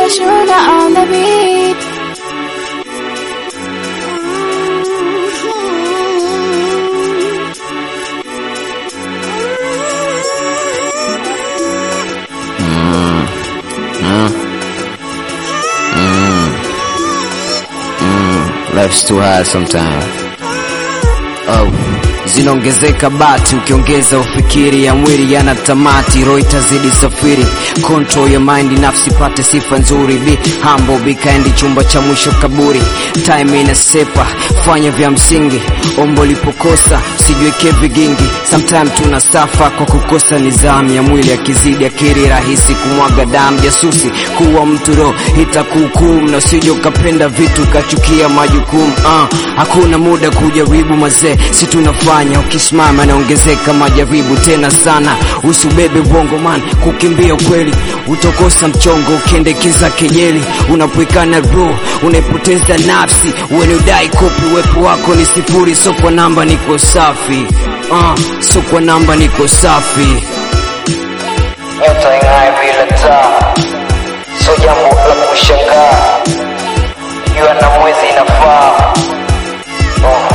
Mr. Sugar on the beat. Life's too hard sometimes. Oh, zinaongezeka bati ukiongeza ufikiri ya mwili yana tamati, roho itazidi safiri. Control your mind, nafsi pate sifa nzuri. Be humble, be kind, chumba cha mwisho kaburi. Time inasepa, fanya vya msingi. Ombo lipokosa, usijiweke vigingi. Sometime tuna safa kwa kukosa nidhamu ya mwili, akizidi akiri rahisi kumwaga damu. Jasusi kuwa mtu roho itakuhukumu, na usije ukapenda vitu ukachukia majukumu. Uh, hakuna muda kujaribu mazee, si tunafanya ukisimama naongezeka majaribu tena sana. Usibebe bongo man, kukimbia ukweli utokosa mchongo, ukiendekeza kejeli unapoikana roho unaipoteza nafsi. When udai kopi, uwepo wako ni sifuri, so kwa namba niko safi uh, so kwa namba niko safi nyota ing'aye bila taa, so jambo la kushangaa. Jua na mwezi inafaa. Oh.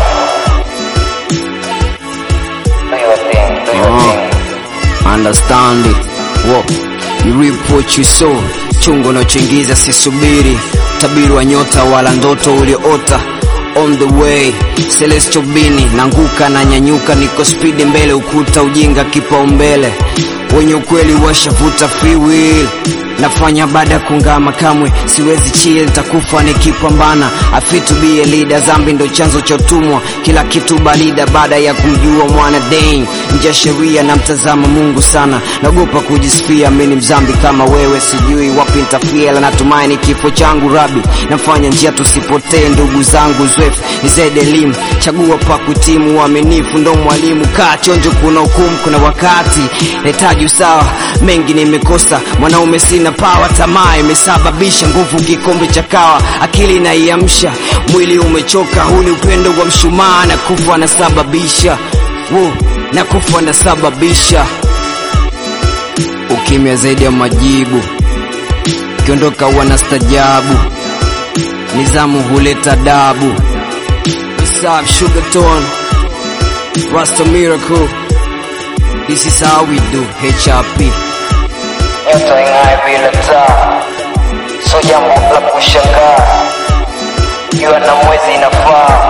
Do your thing, do your Oh. thing. understand it. Wo, you reap what you sow. Chungo unachoingiza sisubiri, tabiri wa nyota wala ndoto ulioota. On the way, Celestial Bini, nanguka na nyanyuka, niko spidi mbele, ukuta ujinga kipaumbele. Wenye ukweli washavuta free will nafanya baada ya kungama, kamwe siwezi chill, nitakufa nikipambana. I fit to be a leader, zambi ndo chanzo cha utumwa, kila kitu balida baada ya kumjua mwana dang. Nje ya sheria na mtazama Mungu sana, naogopa kujisifia, mimi ni mzambi kama wewe, sijui wapi nitafia, ila natumaini kifo changu rabi, nafanya njia tusipotee, ndugu zangu zwefu ni zaidi elimu, chagua pa kutimu, uaminifu ndo mwalimu, kaa chonjo, kuna hukumu, kuna wakati nahitaji usawa, mengi nimekosa, mwanaume sina pawa, tamaa imesababisha nguvu, kikombe cha kawa, akili inaiamsha, mwili umechoka, huu ni upendo wa mshumaa, na kufa anasababisha Wo, na kufa anasababisha ukimya zaidi ya majibu, ukiondoka wanastajabu, nizamu huleta dabu. What's up, Sugar Tone? Rasta Miracle. This is how we do HRP. nyota ing'aye bila taa, so jambo la kushangaa. Jua na mwezi inafaa.